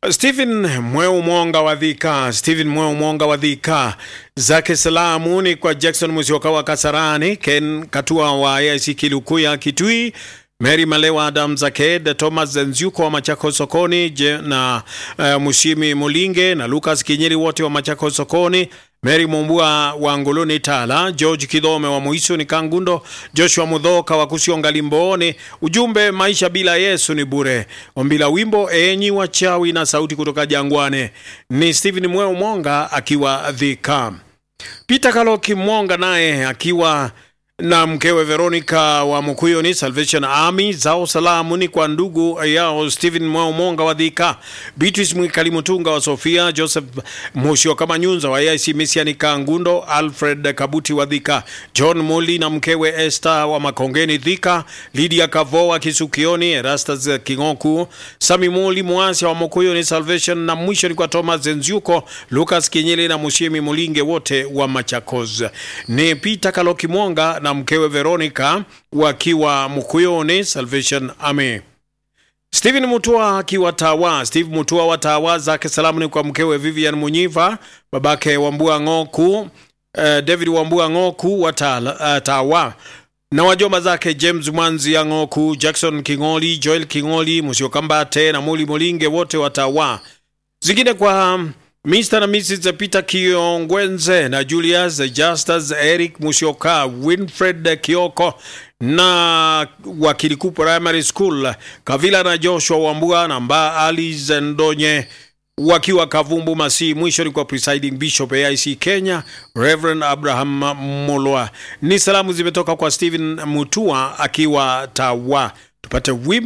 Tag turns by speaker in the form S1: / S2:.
S1: Stephen Mweu Mwonga wa Dhika, Stephen Mweu Mwonga wa Dhika, zake salamu ni kwa Jackson Musyoka wa Kasarani, Ken Katua wa AIC Kilukuya Kitui, Mary Malewa Adam Zaked, Thomas Nzyuko wa Machako Sokoni je, na uh, Mushimi Mulinge na Lucas Kinyeri wote wa Machako Sokoni, Mary Mumbua wa Nguluni Tala, George Kidhome wa Muisu ni Kangundo, Joshua Mudhoka wa Kusionga Limboni. Ujumbe, maisha bila Yesu ni bure. Ombi la wimbo enyi wachawi na sauti kutoka jangwani ni Stephen Mweo Monga akiwa Dhika. Peter Kaloki Mwonga naye akiwa na mkewe Veronica wa Mukuyuni Salvation Army. Zao salamu ni kwa ndugu yao Stephen Mwao Monga wa Dhika, Beatrice Mwikali Mutunga wa Sofia, Joseph Mushio kama Nyunza wa AIC Misiani Kangundo, Alfred Kabuti wa Dhika, John Muli na mkewe Esther wa Makongeni Dhika, Lydia Kavo wa Kisukioni, Erastus Kingoku, Sami Muli Mwasi wa Mukuyuni Salvation, na mwisho ni kwa Thomas Nzyuko, Lucas Kinyele na Mushimi Mulinge wote wa Machakos. Ni Peter Kaloki Mwonga na mkewe Veronica wakiwa Mukuyoni Salvation Army. Stephen Mutua akiwa Tawa. Steve Mutua wa Tawa, zake salamu ni kwa mkewe Vivian Munyiva, babake Wambua Ng'oku, uh, David Wambua Ng'oku wa Tala, uh, Tawa na wajomba zake James Mwanzi ya Ng'oku, Jackson Kingoli, Joel Kingoli, Musiokambate na Muli Mulinge wote wa Tawa. Zingine kwa Mr. na Mrs. Peter Kiongwenze na Julius Justus Eric Musyoka, Winfred Kioko na Wakiliku Primary School, Kavila na Joshua Wambua na Mba Alice Ndonye wakiwa Kavumbu Masi. Mwisho ni kwa presiding bishop AIC Kenya Reverend Abraham Mulwa. Ni salamu zimetoka kwa Stephen Mutua akiwa Tawa. Tupate wimbo